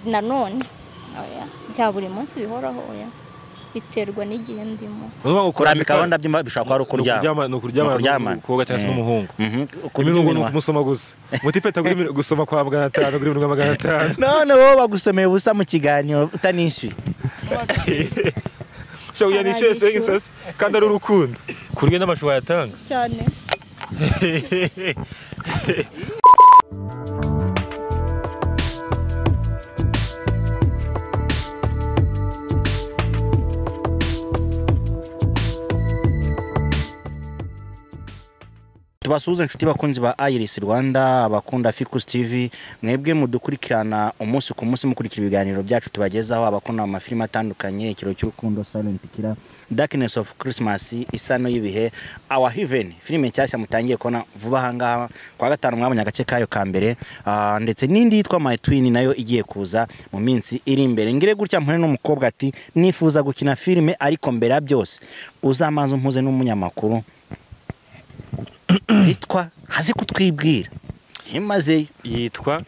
nanone oya bya buri munsi bihoraho oya biterwa n'igihe ndimo Uvuga ngo kurambika aho ndabyo bishobora kuba ari ukuryama ni ukuryama Ukuryamana. ni ukuwoga cyangwa se Eh. n'umuhungu Mhm. imirungu ni iminwa. ukumusoma gusa muti peta kuri mil- gusoma kwa magana atanu kuri mirongo magana atanu none wowe bagusomeye ubusa mu kiganiro utanishyuye ushobora kujya nishyuye Abanishyura. sengi sasi kandi ari urukundo kurya n'amashusho wayatanga cyane tubasuhuze inshuti bakunzi ba iris rwanda abakunda ficus tv mwebwe mudukurikirana umunsi ku munsi mukurikira ibiganiro byacu tubagezaho abakunda mu mafilime atandukanye ikiro cy'urukundo silent killer darkness of christmas isano y'ibihe our heaven filime nshyashya mutangiye kubona vuba ahangaha kwa gatanu mwabonye agace kayo ka mbere Ah, ndetse n'indi yitwa my twin nayo igiye kuza mu minsi iri imbere ngire gutya mpure n'umukobwa ati nifuza gukina filime ariko mbere ya byose uzamanza umpuze n'umunyamakuru hitwa haze kutwibwira imazeyo yitwa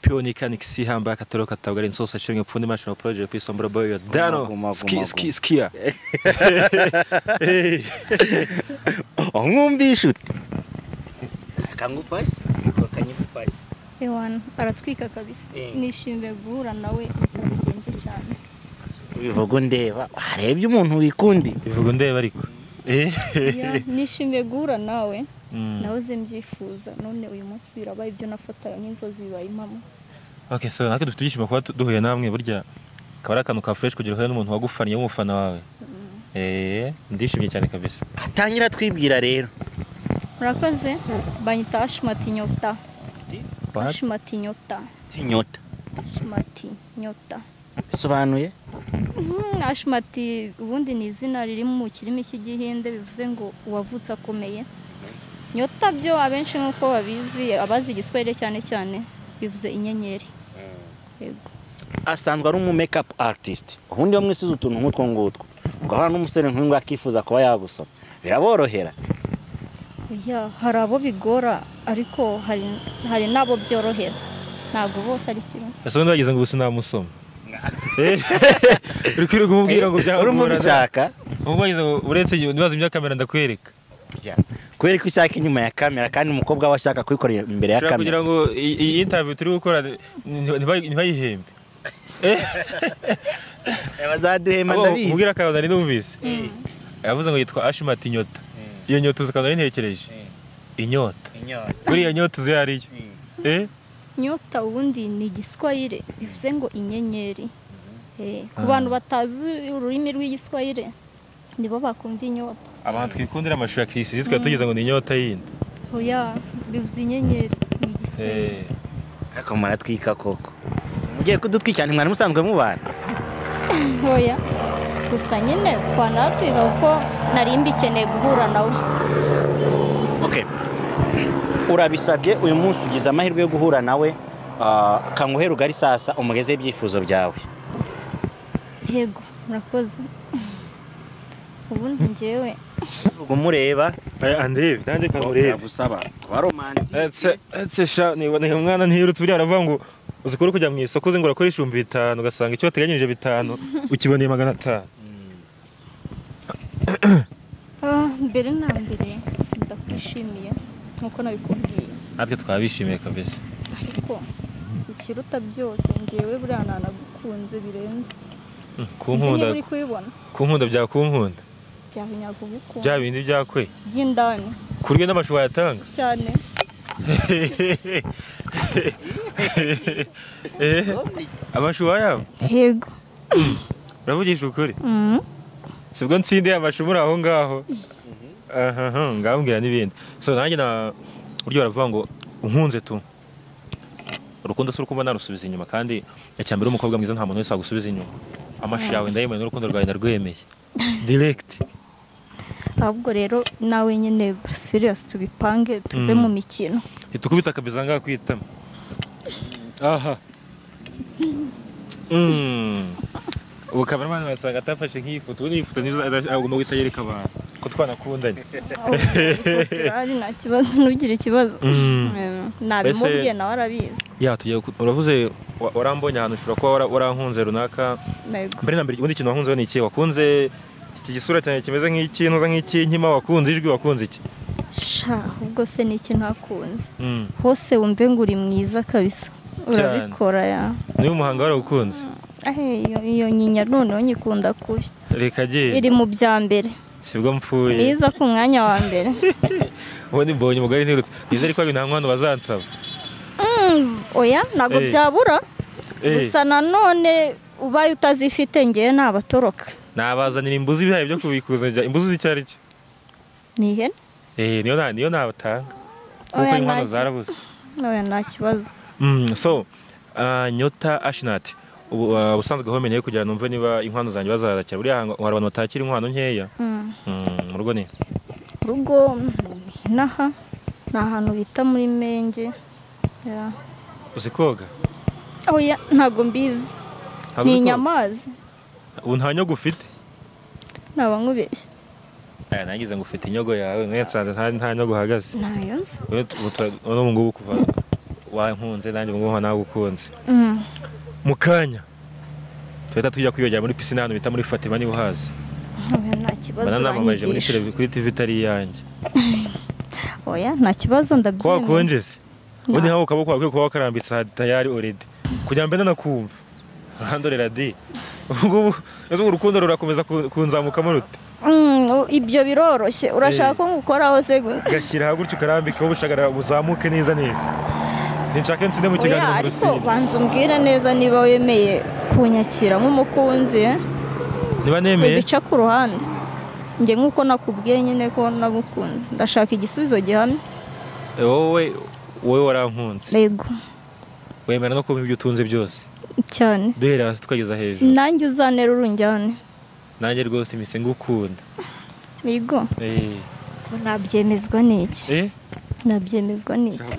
piyonikanigisi hambaye akataro katabwa ari insoso ashinga ipfundi mashino poroje ku isombora boyo guma, dano guma. ski ski skiya aho mwumvishe ute akangupasi kanyifupasi ewana aratwika kabisa Eh. nishimiye guhura nawe byabigenze cyane bivuga ndeba harebye umuntu wikundi bivuga ndeba ariko Eh. Ya, nishimiye guhura nawe Mm. nawe uze mbyifuza none uyu munsi birabaye ibyo nafataga nk'inzozi bibaye impamo okay so natwe dufite ibyishimo kuba tu- duhuye namwe burya akaba ari akantu ka fresh kugira uhure n'umuntu wagufaniye w'umufana wawe eh ndishimye cyane kabisa atangira atwibwira rero murakoze banyita ashimati nyota ashimati nyota tinyota ashimati nyota bisobanuye Mhm, ashimati ubundi ni izina riri mu kirimi cy'igihinde bivuze ngo uwavutse akomeye nyota byo abenshi nk'uko babizi abazi igiswahili cyane cyane bivuze inyenyeri yego asanzwe ari umu makeup artist ubundi bamwe isize utuntu nk'utwo ngutwo ugahura n'umusore nk'uyu nguyu akifuza kuba yagusoma biraborohera Ya, hari abo bigora ariko hari- hari n'abo byorohera ntabwo bose ari kimwe ese wenda wagize ngo ubu sinamusoma Eh. uri kwirirwa umubwira ngo urimo byangorana. ubishaka Ubwo wagize ngo uretse igihe nibaza ibya kamera ndakwereka kubera ko ishaka inyuma ya kamera kandi umukobwa we ashaka kuyikorera imbere ya Ushobora kugira kamera ngo iyi iyi interview turi gukora nti- ntibayi- ntibayihembe bazaduhema Abo ndabizi mubwira akantu nari numvise yavuze ngo yitwa ashimati inyota iyo nyota uzi akantu nari ntekereje inyota buriya nyota uzi iyo ariyo Eh? nyota ubundi ni igiswahili bivuze ngo inyenyeri Eh, ku bantu batazi ururimi rw'igiswahili nibo bakumva inyota abantu twikundira amashusho ya kirisi zitwa tugize ngo ni inyota yindi oya bivuze inyenyeri ni igiswahili Eh. ariko muratwika koko mugiye kudutwikira ntimwari musanzwe mubana ntoya gusa nyine twanatwiga kuko nari mbikeneye guhura nawe okay urabisabye uyu munsi ugize amahirwe yo guhura nawe ah, kanguhe rugari sasa umugeze ibyifuzo byawe yego murakoze ubundi njyewe Vuga umureba andebe nanjye gusaba kuba romantike etse sha niboneye umwana ntiyirutse buriya aravuga ngo uzi kuri kujya mu isoko uzi ngo urakora ibihumbi bitanu ugasanga icyo wateganyirije bitanu ukiboneye magana atanu ah, mbere na mbere ndakwishimiye nk'uko nabikubwiye natwe twabishimiye kabisa ariko ikiruta byose njyewe buriya nanagukunze birenze sinzi kunkunda niba uri kubibona kunkunda bya kunkunda byaba inyagugukunda bya bindi byakwe by'indani kurya n'amashu wayatanga cyane Eh, amashu wayaba yego uravugisha ukuri Mhm. sibwo ntsinde amashu muri aho ngaho ahaha ngambwira n'ibindi so nanjye na buryo baravuga ngo unkunze tu urukundo si urukundo narusubiza inyuma kandi icyambere umukobwa mwiza nta muntu wese wagusubiza inyuma amashi yawe ndayemeye n'urukundo rwawe ndarwemeye direct ahubwo rero nawe nyine serious tubipange tuve Mm. mu mikino ntitukubita akabiza ngaha ku itama aha Mm. ubu kameramani wasanga atafashe nk'iyi foto ubu n'iyi foto nizo agomba guhita yereka abantu ko twanakundanye ari nta kibazo ntugire ikibazo Mm. Eh, nabimubwiye Mbese- nawe arabizi ya tugiye ku- uravuze wa- warambonye ahantu ushobora kuba wara- warankunze runaka Yego. mbere na mbere ubundi ikintu wakunze ni iki wakunze iki gisura cyane kimeze nk'iki ntuza nk'iki nkima wakunze ijwi wakunze iki sha ubwo se ni ikintu hakunze Mm. hose wumve ngo uri mwiza kabisa urabikora ya niwe muhanga warawukunze ahe iyo- iyo nyinya noneho nyikunda kubi reka iri agiye mu bya mbere sibwo mpfuye mwiza ku mwanya wa mbere ubundi mbonye umugari ntirutse nizere ko nta mwana bazansaba Mm, oya ntabwo Eh. byabura Eh, gusa nanone ubaye utazifite ngewe ntabatoroka nabazanira imbuzi ibihaye byo kubikuza njya- imbuzi z'icyo ari cyo ni ihene Eh, niyo na- niyo nabatanga kuko Oya, inkwano ntacyo. zarabuze oya nta kibazo Mm, so ah, nyota ashinati ubu ah, ubusanzwe home nayo kugira ngo numve niba inkwano zanjye bazarakira buriya hantu hari abantu batakira inkwano nkeya Mm. Mm, mu rugo ni urugo mm, inaha ni ahantu bita muri menge Ya. uzi koga oya ntabwo mbizi Ntabwo ni uzi koga? inyamazi ubu nta nyogo ufite naba nkubeshye aya nagize ngo ufite inyogo yawe mwe nsanze nta nta nyogo uhagaze ntayo nzi wowe tu- ubu tura- ubu ngubu ngubu kuva wankunze nanjye ubu ngubu nawe ukunze Mm. mu kanya tuhita tujya kwiyogera muri pisine ahantu bita muri fatima niba uhazi oya nta kibazo bananamamaje muri uranyigisha televi- kuri tv itari iyanjye oya nta kibazo kuba ndabyemeye wakonje se ubundi nkaho ukaboko kwawe ukwiye kuba wakarambitse aha tayari oredi kugira mbe nanakumva urandorera di ubu ngubu ese ubu urukundo rurakomeza ku- kunzamukamo rute Mm, u- ibyo biroroshye urashaka Eh. ko ngukoraho se gu- ugashyiraho gutyo ukarambikaho ubushagara buzamuke neza neza ntinshake nsinde mu kiganiro Oya, mu ariko rusine banza umbwire neza niba wemeye kunyakira nk'umukunzi eh? niba nemeye ibica ku ruhande njye nk'uko nakubwiye nyine ko nagukunze ndashaka igisubizo gihamye eh, wowe wowe warankunze yego wemera no kumpa ibyo utunze byose cyane duhera hasi tukageza hejuru nanjye uzanera urunjyane nanjye rwose mpise ngukunda yego Eh, nabyemezwa n'iki eh nabyemezwa n'iki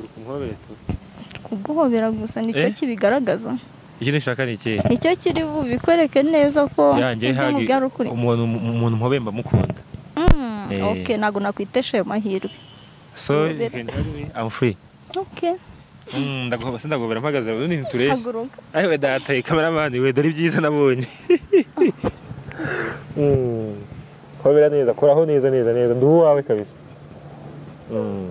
kuguhobera gusa nicyo Eh? kibigaragaza icyo nishaka ni ikihe nicyo kiri bubikwereke neza ko yanjye ibyo hagi mubwira ari ukuri umuntu umuntu mpobemba mukunda Mm, Eh. okay ntabwo nakwitesha ayo mahirwe so Mpobera. I'm free okay Mm, ndaguhoba sindagobera mpagaze ubundi ntitureshye haguruka ayiwe dataye kameramani we dore ibyiza nabonye kobera neza koraho neza neza neza ndi uwawe kabisa Mm.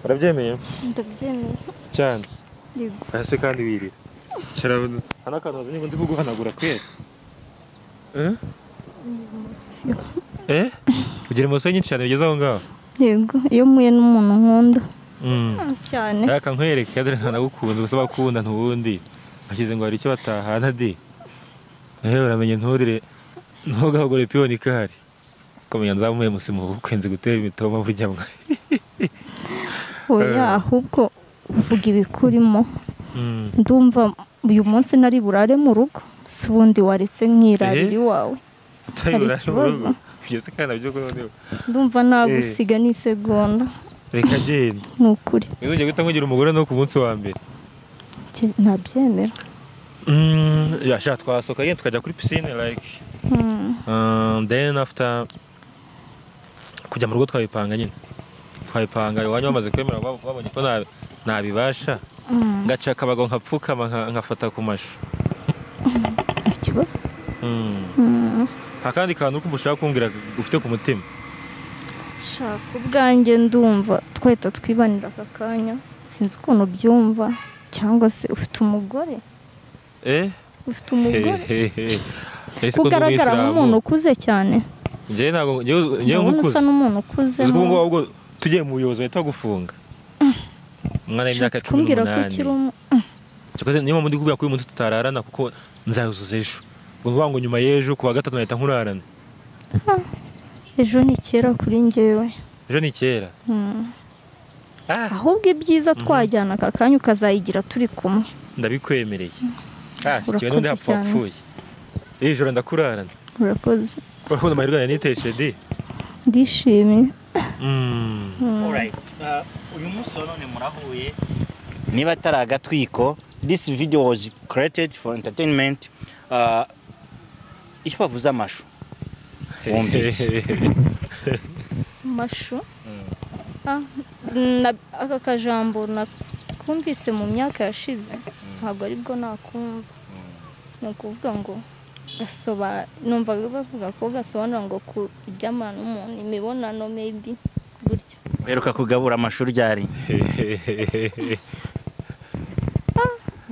urabyemeye ndabyemeye cyane yego aha se kandi wirira cara hano akantu wazi niba ndi kuguhanagura kwera Eh? Sio. eh ugira imoso nyinshi cyane bigeze aho ngaho yego iyo mpuye n'umuntu nkunda Mm. cyane reka nkwereke dore ntanagukunze gusa bakunda ntubundi bashyize ngo hari icyo batahana di nawe uramenye nturire ntugahogore piyoni kari kumenya nzamuye musimu ubukwe nzi gutera imitoma burya mwe oya Eh. ahubwo uvuga ibikurimo Mm. ndumva uyu munsi nari burare mu rugo si ubundi waretse nk'irabiri wawe utari Hari burare mu ikibazo? rugo. Byose kandi nabyo kuri ndumva nagusiga n'isegonda reka genda ni ukuri ntuzongere guhita nkugira umugore no ku munsi wa mbere Ki- ntabyemera Mm, ya sha twasohoka genda tukajya kuri pisine like Mm, um, then after kujya mu rugo twabipanga nyine twabipanga iwanyu bamaze kwemera bab- babonye ko nta- ntabibasha mm, ngaca akabago nkapfukama nka- nkafata ku mashu nta kibazo Mm. Mm, nta kandi kantu uri kumva ushaka kumbwira ufite ku mutima shaka ubwanjye ndumva twahita twibanira aka kanya sinzi ukuntu byumva cyangwa se ufite umugore eh ufite umugore Hehehe. Ese ko ndi kugaragara umuyisilamu? nk'umuntu ukuze cyane njyewe ntabwo njyewe njyewe ndabona nkukuze usa n'umuntu ukuze uzi ko ubu ngubu ahubwo tugiye mu buyobozi bahita bagufunga umwana w'imyaka ushatse cumi kumbwira ko ukiri n'umunani umu- Cyakoze niyo mpamvu ndi kubwira ko uyu munsi tutararana kuko nzayuzuza ejo ngo ni ukuvuga ngo nyuma y'ejo ku wa gatatu nahita nkurarana ejo ni kera kuri njyewe ejo ni kera Mm. Ah, ahubwo ibyiza twajyana aka kanya ukazayigira turi kumwe ndabikwemereye Ah, si Urakoze kiba n'undi hapfa cyane. wapfuye iri joro ndakurarana urakoze urabona amahirwe yanjye niteshe di ndishimye Mm. uyu munsi wa none murahuye niba atari agatwiko this video was created for entertainment Ah, iyo bavuze amashu Wumvise. mashu Ah, na- aka kajambo nakumvise mu myaka yashize ntabwo aribwo nakumva ni ukuvuga ngo gasoba numva bavuga ko gasobanura ngo kuryamana n'umuntu imibonano maybe gutyo Mperuka kugabura amashuri ryari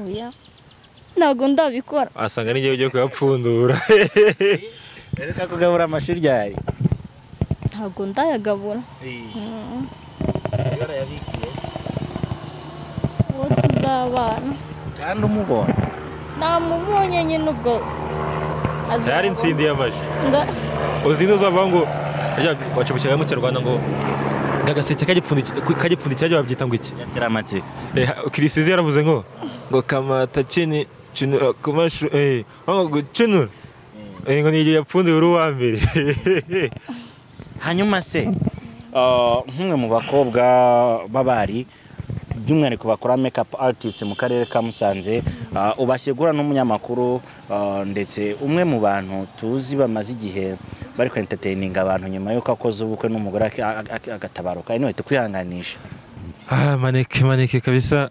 oya ntabwo ndabikora asanga n'igihe ugiye kuyapfundura mperuka kugabura amashuri ryari ntabwo ndayagabura Mm. uwo tuzabana kandi umubona namubonye nyine ubwo azabona. byari insindi y'amashu Nga- uzi n'uzavuga ngo rya bacubukira mu kinyarwanda ngo agaseke kagipfundikiye babyita ngo iki yatera amatsiko kirisizi yaravuze ngo ngo kamata cini cinura ku mashu eh ngo gucinura eh ngo ni igihe yapfunduye uri uwa mbere hanyuma se ah, nk'umwe mu bakobwa b'abari by'umwihariko bakora makeup artist mu karere ka Musanze ah, ubashyigura n'umunyamakuru ah, ndetse umwe mu bantu tuzi bamaze igihe bari ku entertaining abantu nyuma y'uko akoze ubukwe n'umugore ak- ak- ak- agatabaruka anyway tukwihanganisha ah maneke maneke kabisa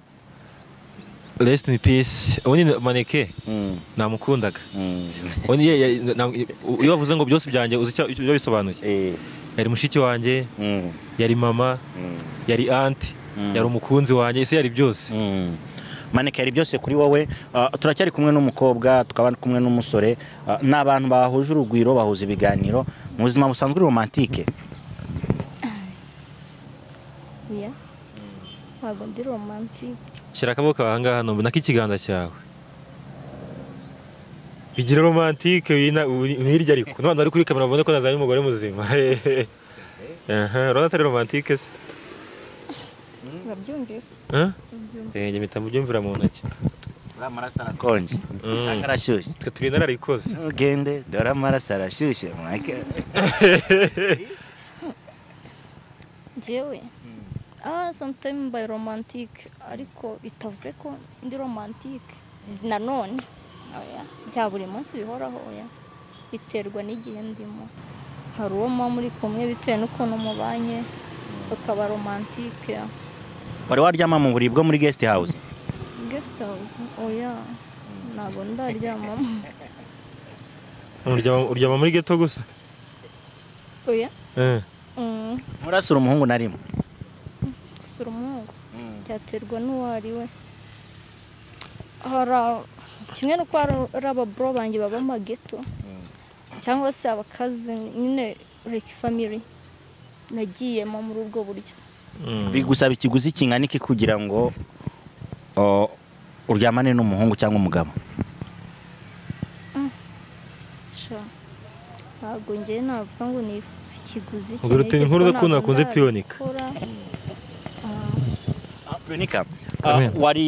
rest in peace ubundi maneke Mm, namukundaga mm. ubundi ye- ye- na- iyo bavuze ngo byose byanjye uzi icyo icyo bisobanuye Eh, yari mushiki wanjye mm, yari mama mm, yari anti Mm. yari umukunzi wanjye ese yari byose mm. maneke yari byose kuri wowe ah, turacyari kumwe n'umukobwa tukaba kumwe n'umusore ah, ni abantu bahuje urugwiro bahuza ibiganiro mu buzima busanzwe uri romantike oya ntabwo ndi romantike shyira akaboko aha ngaha numva nako ikiganza cyawe bigira romantike wina- uri- hirya ariko n'abantu bari kuri kamera babone ko nazanye umugore muzima Aha, urabona atari romantike se urabyumvise Huh? Eh, njye mpita mubyumvira mu ntoki uriya maraso arakonje Mm. ntabwo arashyushye twe turi nararikoze ntugende dore amaraso arashyushye mwake njyewe ah sometime mbaye romantike ariko bitavuze ko ndi romantike nanone oya bya buri munsi bihoraho oya biterwa n'igihe ndimo hari uwo muba muri kumwe bitewe n'ukuntu mubanye ukaba romantike wari waryama mu buriri bwo muri guest house guest house oya ntabwo ndaryamamo uryama uryama muri geto gusa oya Eh, Mm, nturasura umuhungu na rimwe gusura umuhungu byaterwa n'uwo ari we hari a- kimwe n'uko hari hari ababuro banjye baba mageto cyangwa se abakazi nyine reki famiri nagiyemo muri ubwo buryo mm. bigusaba ikiguzi kingana iki kugira ngo o, uryamane n'umuhungu cyangwa umugabo sha ntabwo njyewe navuga ngo ni ikiguzi iki Ubwo n'iki, rutinya inkuru kuko udakunda ntabwo akunze piyonika. ndabikora. Ah, Veronica, Amen. ah, wari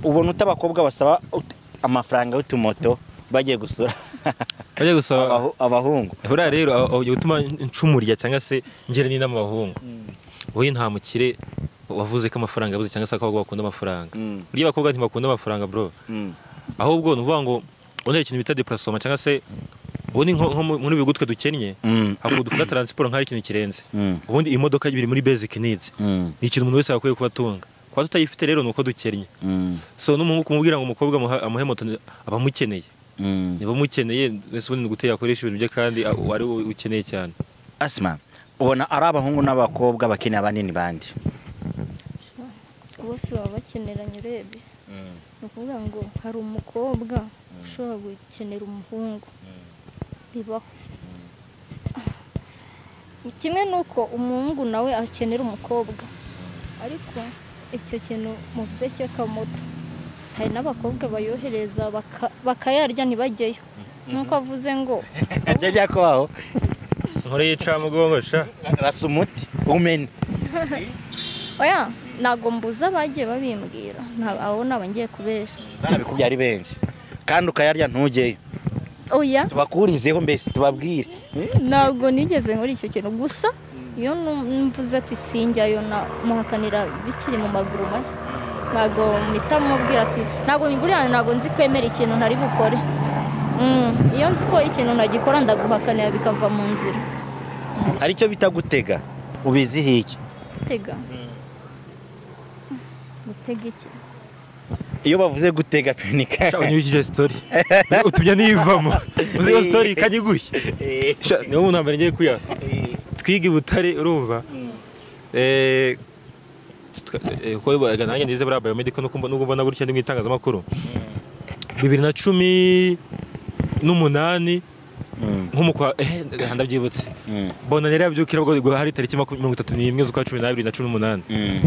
ubona uta abakobwa basaba ut- amafaranga y'utumoto bagiye gusura bajya gusaba abahu- abahungu buriya rero aho- aho ujya gutuma ncumurya cyangwa se ngira ni n'amahungu wowe nta mukire wavuze ko amafaranga yabuze cyangwa se akabagwa bakunda amafaranga Mm, burya abakobwa ntibakunda amafaranga bro mm, ahubwo ni ukuvuga ngo ubundi hari ikintu bita deparasoma cyangwa se ubundi nko nko mu- muri bigutwe dukennye mm, hakunda dufata taransiporo nk'aho ari ikintu kirenze mm, ubundi imodoka biri muri basic needs mm, ni ikintu umuntu wese akwiye kuba atunga kuba tutayifite rero ni uko dukennye mm, so n'umuhungu kumubwira ngo umukobwa amuha- amuhe moto ni- aba amukeneye mm. niba amukeneye mbese ubundi ni ugutera yakoresha ibintu bye kandi a- ari we ukeneye cyane asima ubona ari abahungu n'abakobwa bakeneye abanini bandi bose baba bakeneranye urebye ni ukuvuga ngo hari umukobwa ushobora gukenera umuhungu bibaho kimwe n'uko umuhungu nawe akenera umukobwa ariko icyo kintu muvuze cy'akamoto hari n'abakobwa bayohereza baka- bakayarya ntibajyeyo nk'uko avuze ngo ajya ajya kwaho nkore yicamugongo sha rasa umuti umene oya ntabwo mbuza abagiye babimbwira nta- abo ntabwo ngiye kubeshya barabikubye ari benshi kandi ukayarya ntujyeyo oya tubakurizeho mbese tubabwire ntabwo nigeze nkora icyo kintu gusa iyo nu- mvuze ati sinjyayo na muhakanira bikiri mu maguru mashya ntabwo mpita mubwira ati ntabwo buriya ntabwo nzi kwemera ikintu ntari bukore Mm, iyo nzi ko ikintu ntagikora ndaguhakanira bikava mu nzira hari icyo bita gutega ubizihiye iki gutega gutega iki iyo bavuze gutega penika Shaka niyo ikije story. Utumya niyivamo. Uzi iyo story kanyiguye. Sha niyo umuntu ambere ngiye kuya. Twiga i Butare urumva. Eh eh, ko baga nanjye nize bra biomedical nuko mbona nubwo mbona gutya ndi mu itangazamakuru. 2010 n'umunani nk'umukwa eh ndabyibutse. Bona rero yabyukira ubwo ngo hari tariki 31 z'ukwa 12 na 18.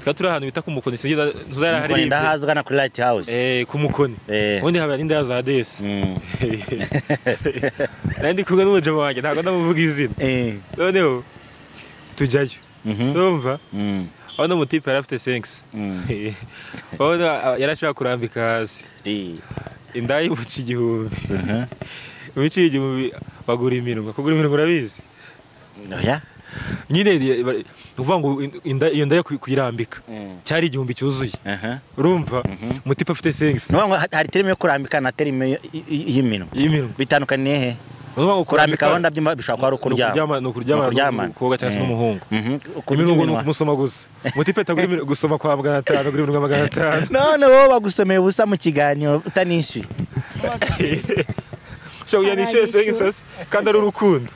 Tukaba turi ahantu bita ku Mukoni sinjye ntuzara hari hari ndahazi ugana kuri light house eh ku Mukoni. Eh. ubundi haba n'inda za desi Mm. nari ndi kumwe n'umujama wanjye ntabwo ndamuvuga izina Eh. noneho tujyayo Mhm. urumva Mm. aho n'umutipe yari afite sengisi Mm. urabona ah, yari ashobora kurambika hasi Eh. inda y'imuca igihumbi Mhm. imica igihumbi bagura imirunga kugura imirunga urabizi Oya. nyine ni- ba- ni ukuvuga ngo in- inda- iyo nda yo kuy- kuyirambika Mm. cyari igihumbi cyuzuye Aha. urumva umutipe afite sengisi Nuvuga ngo hari terime yo kurambika na terime y'imino. y'imirunga Bitandukaniye he? Kurambika aho ndabyo bishobara kuba ari ukuryama. ni ukuryama ni Ukuryamana. ukukoga cyangwa se Eh. n'umuhungu Mhm. imirungo ni Kurya iminwa. ukumusoma gusa mutipe tagura imirungo gusoma kwa magana atanu agura imirungo magana atanu None wowe bagusomeye ubusa mu kiganiro utanishyuye. so yanishyuye sengi sasa kandi ari urukundo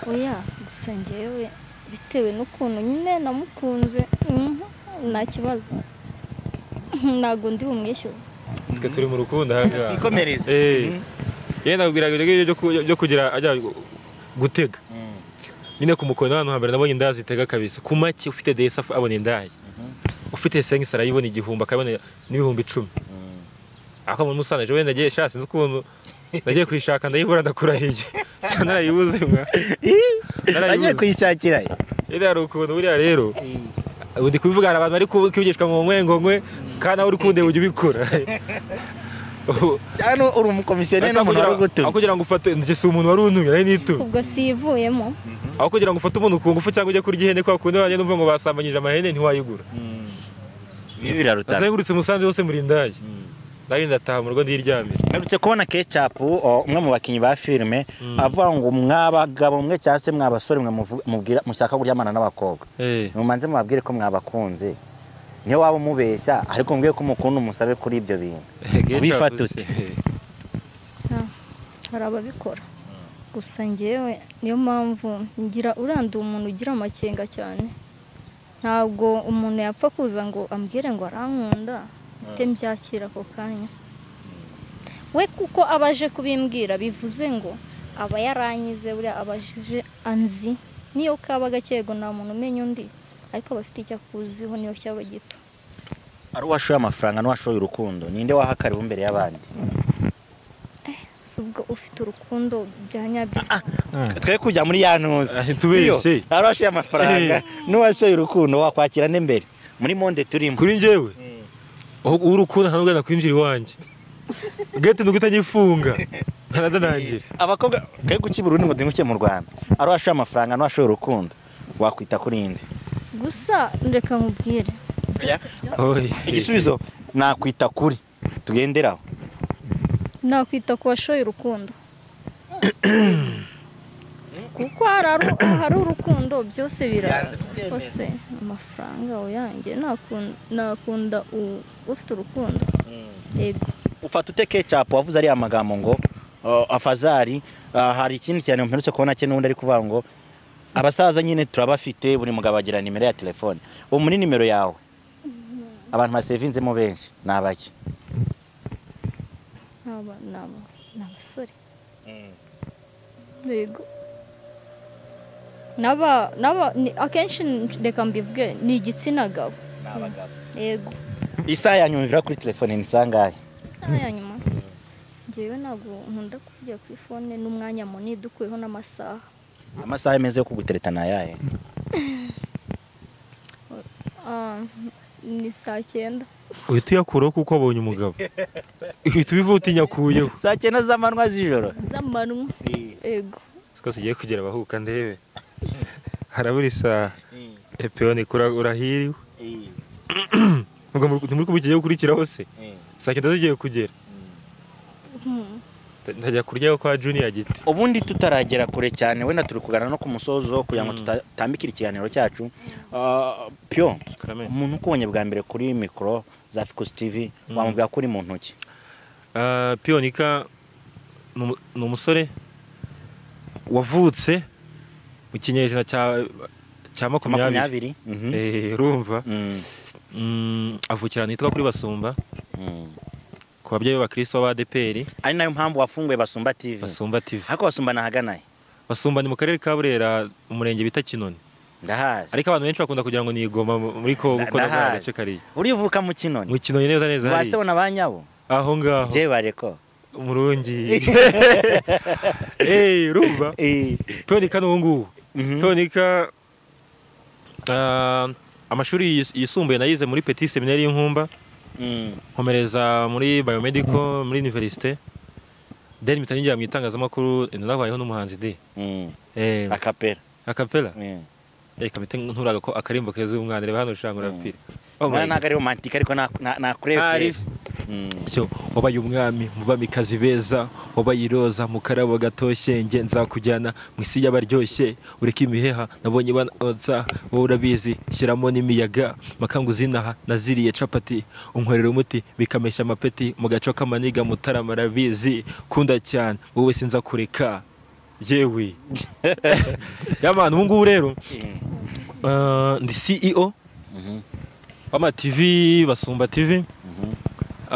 oya gusa njyewe bitewe n'ukuntu nyine namukunze mhm, nta kibazo ntabwo ndi bumwishyuze twe turi mu rukundo aha ngaha Ikomereze. Eh. Mhm. yewe nabwiraga ibyo ngibyo byo ku- byo kugira ajya gu- gutega nyine ku mukono ahantu hambere nabonye inda zitega kabisa ku make ufite desi af- abona indayi ufite sengi sara yibona igihumbi akabona n'ibihumbi icumi ako muri musanze wenda nagiye sha sinzi ukuntu nagiye kuyishaka ndayibura ndakurahiye Sha narayibuze mwa Agiye kuyishakira. he? iriya hari ukuntu buriya rero ubu ndi kubivuga hari abantu bari kwigishwa ngo nkwe ngo nkwe kandi nawe uri kundeba ujya ubikora Cyane uri umukomisiyoneri n'umuntu wari aho ugutumye. kugira ngo ufate njye si umuntu wari untumye nari nitumye ubwo siyivuyemo aho kugira ngo ufate umuntu ku ngufu cyangwa ujye kurya ihene kwa kundi wanjye numva ngo basambanyije amahene ntiwayigura Ibi birarutana. nazengurutse umusanzu wose muri ndaya nari ndataha mu rugo ndiryamira Narutse kubona Ketchup, o, umwe mu bakinnyi ba filime, avuga ngo mwabagabo mwe cyangwa se mwabasore mwe muvu- mubwira mushaka kuryamana n'abakobwa. Eh, mumanze mubabwire ko mwabakunze niyo waba umubeshya ariko mubwire ko umukunda umusabe kuri ibyo bintu Ubifata ute? Eh, Ah, hari ababikora gusa njyewe niyo mpamvu ngira uranduye umuntu ugira amakenga cyane ntabwo umuntu yapfa kuza ngo ambwire ngo arankunda ite mbyakira ako kanya we kuko aba aje kubimbwira bivuze ngo aba yaranyize buriya aba aje anzi niyo kaba gakego nta muntu umenya undi ariko aba afite icyo akuziho niyo cyaba gito ari uwashoye amafaranga n'uwashoye urukundo ninde wahakariwe imbere y'abandi si ubwo ufite urukundo bya nyabyo twe kujya muri ya ntuza Ah, tubeshye. Iyo, ari uwashoye amafaranga Eh. n'uwashoye urukundo wakwakira nde mbere muri monde turimo kuri njyewe urukundo nta nubwo nakwinjira iwanjye gete ni ugutangifunga ntanadanangira abakobwa twe gukiba urundi ngo duhinguke mu rwanda ari uwashoye amafaranga n'uwashoye urukundo wakwita kuri inde gusa reka nkubwire igisubizo nakwita kuri tugenderaho nakwita ku bashoye urukundo kuko hari aru- hari urukundo byose biraza hose amafaranga uyanjye nakun- nakunda u- ufite urukundo yego ufata ute kecapu wavuze ariya magambo ngo uh, afazari uh, hari ikindi cyane mperutse kubona cye n'ubundi ari kuvuga ngo abasaza nyine turabafite buri mugabo agira nimero ya telefone ubu muri nimero yawe abantu basevinzemo benshi ni abaki Aba ni aba- ni abasore yego N'aba- n'aba- ni- akenshi reka mbivuge ni igitsina gabo yego isaha ya nyuma ivira kuri telefone ni sangahe isaha ya nyuma ngewe ntabwo nkunda kujya kuri fone n'umwanya munini dukuyeho n'amasaha amasaha meza yo kugutereta ni ayahe Ah, ni saa cyenda uhita uyakuraho kuko wabonye umugabo uhita ubivuga uti nyakuyeho saa cyenda z'amanywa z'ijoro z'amanywa ego twese ugiye kugera abahuka ndebe harabura isaha epeyoni urahiriwe ntimuri kubikigeho ukurikiraho se saa cyenda zigiye kugera ntajya kuryaho kwa juniya giti ubundi tutaragera kure cyane wenda turi kuganira no ku musozo kugira ngo Mm. tutatambikire ikiganiro cyacu Ah, piyo Karame. umuntu ukubonye bwa mbere kuri mikoro za fikusi tivi Mm. wamubwira ko uri mu ntoki Ah, piyonika ni umu- ni umusore wavutse mu kinyejana cya cya makumyabiri makumyabiri Mhm. Eh, urumva Mm, Mm, avukira ahantu hitwa kuri basumba mm. ku babyeyi b'abakirisito b'abadeperi ari nayo mpamvu wafunguye basumba tivi basumba tv ariko basumba nahaganaye basumba ni mu karere ka burera umurenge bita kinoni ndahazi ariko abantu benshi bakunda kugira ngo ni igoma mu- muri ko Nda- kuko na ndahazi. bwa gace kariya urivuka mu kinoni mu kinoni neza neza wase hariya na ba nyabo aho ngaho bye bareko umurungi eee urumva Eh, piyonika ni ubu ngubu mhm. Tonika amashuri yis- yisumbuye nayize muri Petit Seminaire y'Inkumba Mm, nkomereza muri biomedical muri université then mpita ninjira mu itangazamakuru eh, nanabayeho n'umuhanzi de mm. eh akapera akapela Mm. eh kamite nturaga ko akarimbo keza umwana reba hano ushanga urapfira Oh my Mwana ntabwo ari romantika ariko na- na- nakurebye Ari. So, wabaye umwami mubamikazi beza wabaye iroza mu karabo gatoshye nge nzakujyana mu isi y'abaryoshye ureke imiheha nabonye banza wowe urabizi shyiramo n'imiyaga makangu zinaha naziriye capati unkorera umuti bikameshya amapeti mu gaco k'amaniga mutarama arabizi kunda cyane wowe sinza kureka yewe yabantu ubu ngubu rero eh, ndi CEO w'ama TV basumba TV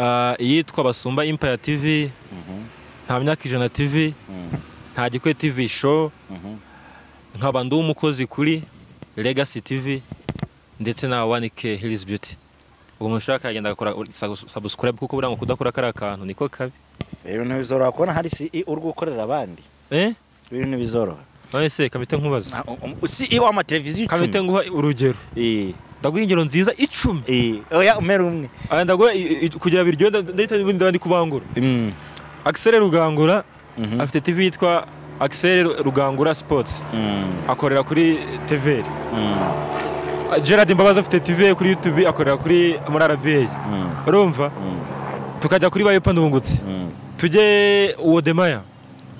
Ah, iyitwa basumba impaya tv nta myaka ijana tv nta gikwe tv show nkaba ndi umukozi kuri legacy tv ndetse na 1k hills beauty uwo muntu ushaka yagenda agakora sa- subscribe kuko buriya ngo kudakora kariya kantu niko kabi rero ntibizoroha kubona hari si uri gukorera abandi eh rero ntibizoroha none se kamite nkubaza si w'amateleviziyo kamite nguha urugero ndaguha ingero nziza icumi oya umera umwe Ah, ndaguha i- i- kugira biryohe nda- ndahita ndabandi kubangura Mm, axel rugangura mhm, afite tv yitwa axel rugangura sports mm, akorera kuri tvr mm, Gerard Mbabazi afite TV kuri YouTube akorera kuri muri RBA mm, urumva mm, tukajya kuri Bayepa Ndungutse mm. tujye Wodemaya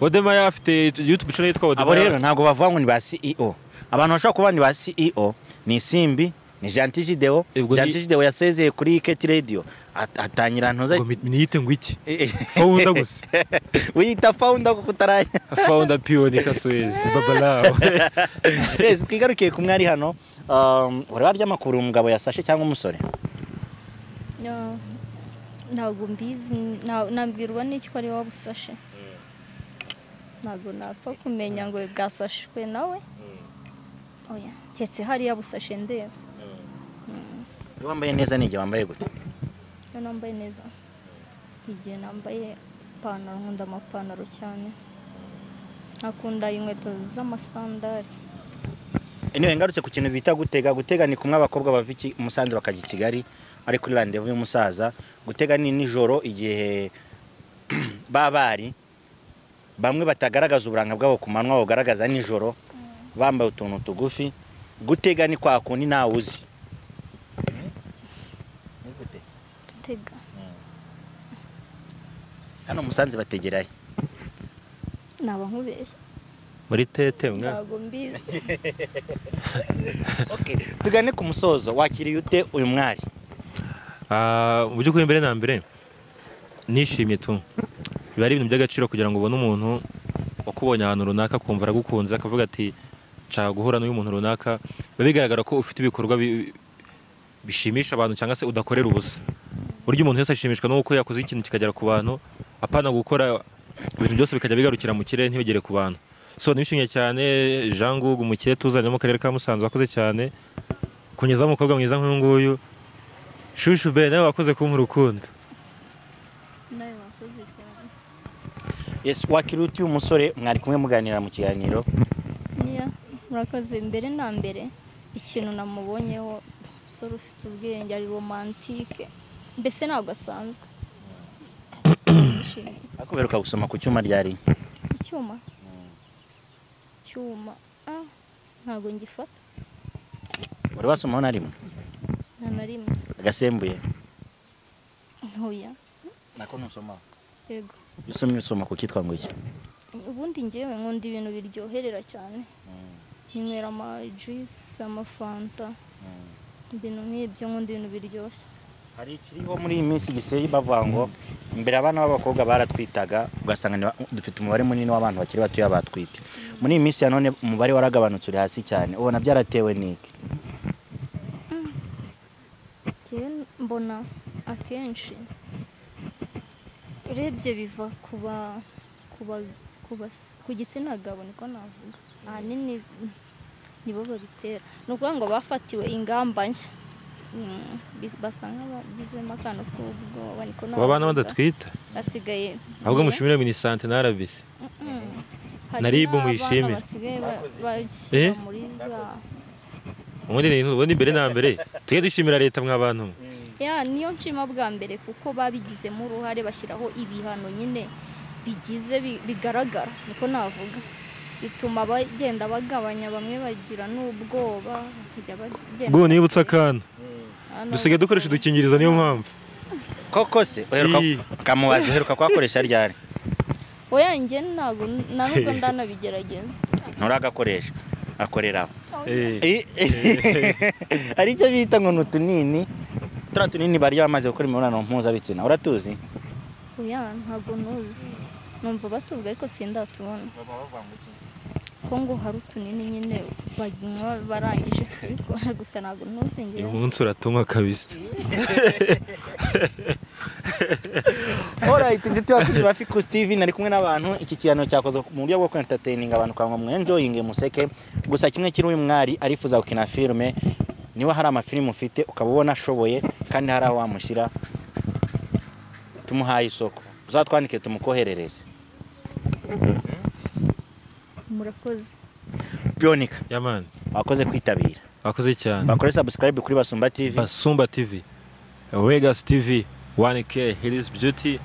Wodemaya afite YouTube channel yitwa abo Wodemaya rero ntabwo bavuga ngo ni ba ceo abantu bashobora kuba ni ba ceo ni simbi ni janti jideo Ubwo ni- janti jideo yasezeye kuri keti radiyo atangira ntuza ngo mi- niyite ngo iki founder gusa wiyita fawunda kuko utarajya founder Pion Kasuez Babalao twese twigarukiye ku mwari hano um, wari warya amakuru umugabo yasashe cyangwa umusore No, ntabwo mbizi nta- nabwirwa n'icyo ari wowe busashe ntabwo napfa kumenya ngo bwasashwe nawe oya keretse hariya busashe ndeba Iyo wambaye neza ni igihe wambaye gute iyo nambaye neza igihe nambaye ipantaro nkunda amapantaro cyane nkakunda inkweto z'amasandari niwe ngarutse ku kintu bita gutega gutega ni kumwe abakobwa bava iki- i musanze bakajya i kigali ari kuri randevu y'umusaza gutega ni nijoro igihe babari bamwe batagaragaza uburanga bwabo ku manwa bagaragaza nijoro bambaye utuntu tugufi gutega ni kwa kundi ntawe uzi gutega hano musanze bategerayo naba nkubeshya muri tete mwa ntabwo mbizi tugane ku musozo wakiriye ute uyu mwari Ah, mu by'ukuri mbere na mbere nishimye tu biba ari ibintu by'agaciro kugira ngo ubone umuntu wakubonye ahantu runaka akumva aragukunze akavuga ati nshaka guhura n'uyu muntu runaka biba bigaragara ko ufite ibikorwa bi- bishimisha abantu cyangwa se udakorera ubusa burya umuntu wese ashimishwa n'uko yakoze ikintu kikagera ku bantu apana gukora ibintu byose bikajya bigarukira mu kirere ntibigere ku bantu so nishimye cyane Jean Ngugu umukire tuzanye mu karere ka Musanze wakoze cyane kunyuzaho umukobwa mwiza nk'uyu nguyu shushu be nawe wakoze kumpa urukundo nawe wakoze cyane yes wakiriye ute uyu musore mwari kumwe muganira mu kiganiro niya murakoze mbere na mbere ikintu namubonyeho umusore ufite ubwenge ari romantike mbese ntabwo asanzwe Nishimiye. ariko uheruka gusoma ku cyuma ryari icyuma cyuma ah, ntabwo ngifata wari wasomaho na rimwe nta na rimwe agasembuye ntuya nako ntusomaho yego usomye usoma ku cyitwa ngo iki ubundi ngewe nkunda ibintu biryoherera cyane nywera amajuyisi amafanta ibintu nk'ibyo nkunda ibintu biryoshye hari ikiriho muri iyi minsi giseye bavuga ngo mbere abana b'abakobwa baratwitaga ugasanga ni ba- dufite umubare munini w'abantu bakiri batoya batwite muri iyi minsi ya none umubare waragabanutse uri hasi cyane ubona byaratewe n'iki njyewe mbona akenshi urebye biva ku ba- ku ba- ku bas- ku gitsina gabo niko navuga ahanini nibo babitera ni ukuvuga ngo bafatiwe ingamba nshya Mm, bis- basa nk'abagizemo akantu k'ubwoba niko kuba abana navuga. badatwita basigaye ahubwo Yeah. mushimire minisante na arabisi Mm. Hari Naribu n'abana muyishime. basigaye ba- Eh? bashyira muri za ubundi ni ubundi mbere na mbere tujye dushimira leta mw'abantu mwe ya niyo nshima bwa mbere kuko babigizemo uruhare bashyiraho ibihano nyine bigize bi- bigaragara niko navuga bituma bagenda bagabanya bamwe bagira n'ubwoba bakajya bagenda ubwo nibutse akantu hano dusigaye dukoresha udukingirizo niyo mpamvu koko se uheruka Iyi. ukamubaza uheruka kuhakoresha ryari oya njye ntabwo na nubwo ndanabigerageza nturagakoresha akoreraho Eh. Eh, eh. hari icyo bita ngo ni utunini turiya tunini barya bamaze gukora imibonano mpuzabitsina uratuzi oya ntabwo ntuzi numva batuvuga ariko sindatubona ko ngo hari utunini nyine banywa barangije kubikora gusa ntabwo ntuzi uyu njyewe munsi uratunywa kabisa Alright, inshuti bakunzi ba Ficus TV nari kumwe n'abantu iki kiganiro cyakozwe mu buryo bwo entertaining abantu kwa mwe enjoying museke gusa kimwe kiri uyu mwari arifuza gukina filme niba hari amafilime ufite ukaba ubona ashoboye kandi hari aho wamushyira tumuhaye isoko uzatwandike tumukoherereze murakoze byonika yamani wakoze kwitabira wakoze cyane bakore subscribe kuri basumba tv basumba tv regasi tv 1k hills beauty